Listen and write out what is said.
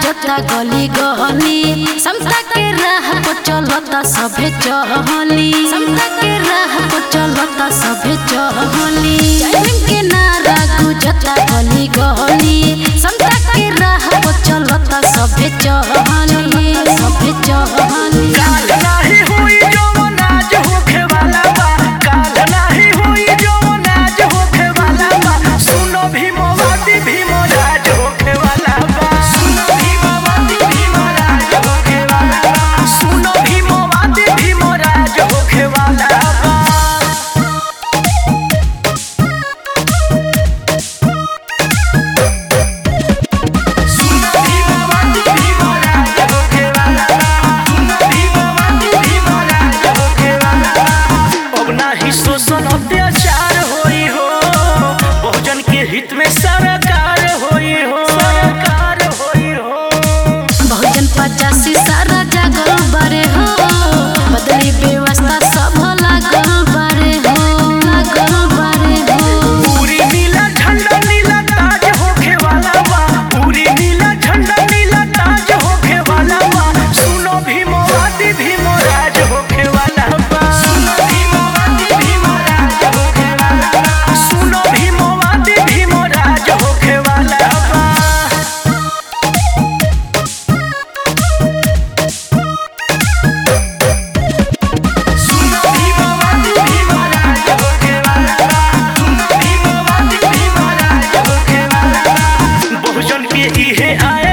गुजता गली गली समता के राह पर चलता सभे चहली समता के राह पर चलता सभे चहली जय भीम के नारा गुजता गली गली समता के राह पर चलता सभे चहली सभे चहली काल नाही होई जवन आज होखे वाला बा काल नाही होई जवन आज होखे वाला बा सुनो भीमवादी भीमराज होखे वाला बा सुनो भीमवादी भीमराज होखे वाला बा सुनो भीमवादी भीमराज होखे वाला बा सुनो भीमवादी भीमराज होखे वाला बा सुनो भीमवादी भीमराज होखे वाला बा अब नाही शोषण अत्याचार होई हो बहुजन के हित में सरकार होई हो सरकार होई हो बहुजन पचासी सारा जागल बारे हो बदली व्यवस्था सब लागल बारे हो लागल बारे हो पूरी नीला झंडा नीला ताज होखे वाला बा पूरी नीला झंडा नीला ताज होखे वाला बा सुनो भीमवादी भीमराज होखे वाला बा सुनो भीमवादी भीमराज होखे वाला बा सुनो भीमवादी भीमराज होखे वाला बा सुनो भीमवादी भीमराज होखे वाला बा सुनो भीमवादी भीमराज होखे वाला बा बहुजन के इहे आय